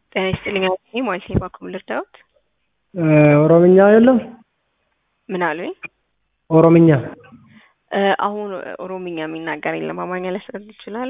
ጤና ይስጥልኝ አለኝ ሞይሴ ባኩም ልርዳዎት? ኦሮምኛ የለም? ምን አሉኝ? ኦሮምኛ አሁን ኦሮምኛ የሚናገር የለም። አማርኛ ሊያስረዱ ይችላሉ?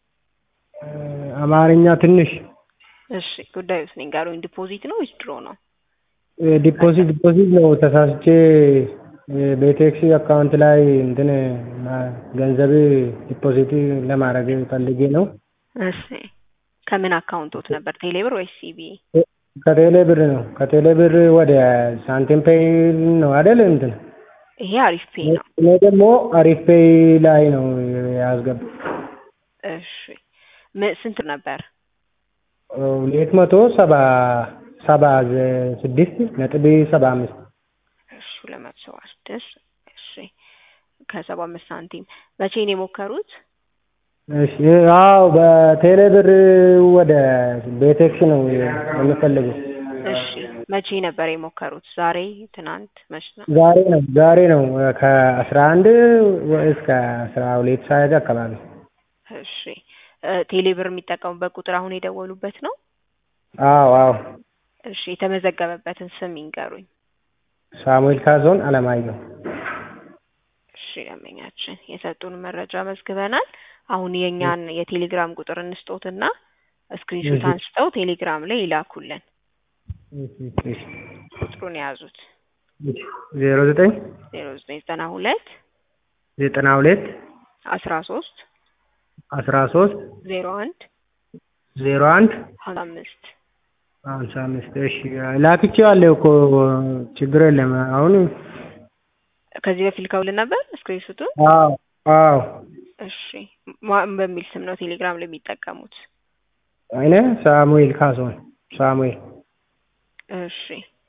አማርኛ ትንሽ። እሺ ጉዳዩስ ንገሩኝ። ዲፖዚት ነው ወይስ ድሮ ነው? ዲፖዚት ዲፖዚት ነው። ተሳስቼ በቴክሲ አካውንት ላይ እንትን ገንዘብ ዲፖዚት ለማድረግ ፈልጌ ነው። እሺ ከምን አካውንቶት ነበር? ቴሌብር ወይስ ሲቢ? ከቴሌ ብር ነው። ከቴሌ ብር ወደ ሳንቲም ፔይ ነው አይደል? እንትን ይሄ አሪፍ ፔይ ነው። እኔ ደግሞ አሪፍ ፔይ ላይ ነው ያስገባ። እሺ ም- ስንት ነበር? ሁለት መቶ ሰባ ሰባ ስድስት ነጥብ ሰባ አምስት እሺ ሁለት መቶ ሰባ ስድስት እሺ ከሰባ አምስት ሳንቲም መቼ ነው የሞከሩት? እሺ አዎ በቴሌ ብር ወደ ቤቴክስ ነው የምፈልገው። እሺ መቼ ነበር የሞከሩት? ዛሬ፣ ትናንት፣ መች ነው? ዛሬ ነው ዛሬ ነው ከአስራ አንድ እስከ አስራ ሁለት ሰዓት አካባቢ። እሺ ቴሌብር የሚጠቀሙበት ቁጥር አሁን የደወሉበት ነው? አዎ አዎ እሺ የተመዘገበበትን ስም ይንገሩኝ። ሳሙኤል ካዞን አለማየሁ። እሺ ደንበኛችን የሰጡን መረጃ መዝግበናል። አሁን የእኛን የቴሌግራም ቁጥር እንስጦትና ስክሪንሾት እሺ። አንስተው ቴሌግራም ላይ ይላኩልን። እሺ፣ እሺ። ቁጥሩን የያዙት ዜሮ ዘጠኝ ዜሮ ዘጠኝ ዘጠና ሁለት ዘጠና ሁለት አስራ ሶስት አስራ ሶስት ዜሮ አንድ ዜሮ አንድ ሀምሳ አምስት ሀምሳ አምስት እሺ ላክቼዋለሁ እኮ ችግር የለም አሁን ከዚህ በፊት ልከውልን ነበር ስክሪንሾቱን። አዎ አዎ እሺ ማን በሚል ስም ነው ቴሌግራም ላይ የሚጠቀሙት? እኔ ሳሙኤል ካሶን ሳሙኤል እሺ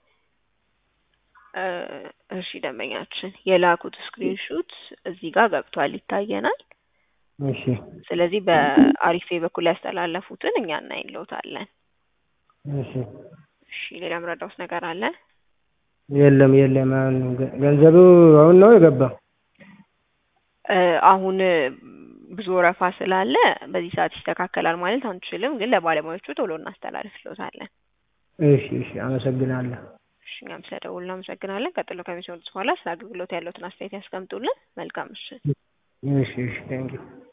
እ እሺ ደንበኛችን የላኩት ስክሪንሹት እዚህ ጋር ገብቷል ይታየናል። እሺ ስለዚህ በአሪፌ በኩል ያስተላለፉትን እኛ እናይለውታለን። እሺ እሺ ሌላ ምረዳውስ ነገር አለ? የለም የለም አሁን ገ- ገንዘቡ አሁን ነው የገባው እ አሁን ብዙ ወረፋ ስላለ በዚህ ሰዓት ይስተካከላል ማለት አንችልም፣ ግን ለባለሙያዎቹ ቶሎ እናስተላልፍሎታለን። እሺ እሺ አመሰግናለሁ እሺ እኛም ስለደውሉ እናመሰግናለን። ቀጥሎ ከሚሰሙት በኋላ ስለ አገልግሎት ያለውትን አስተያየት ያስቀምጡልን። መልካም ምሽት። እሺ እሺ ቴንኪው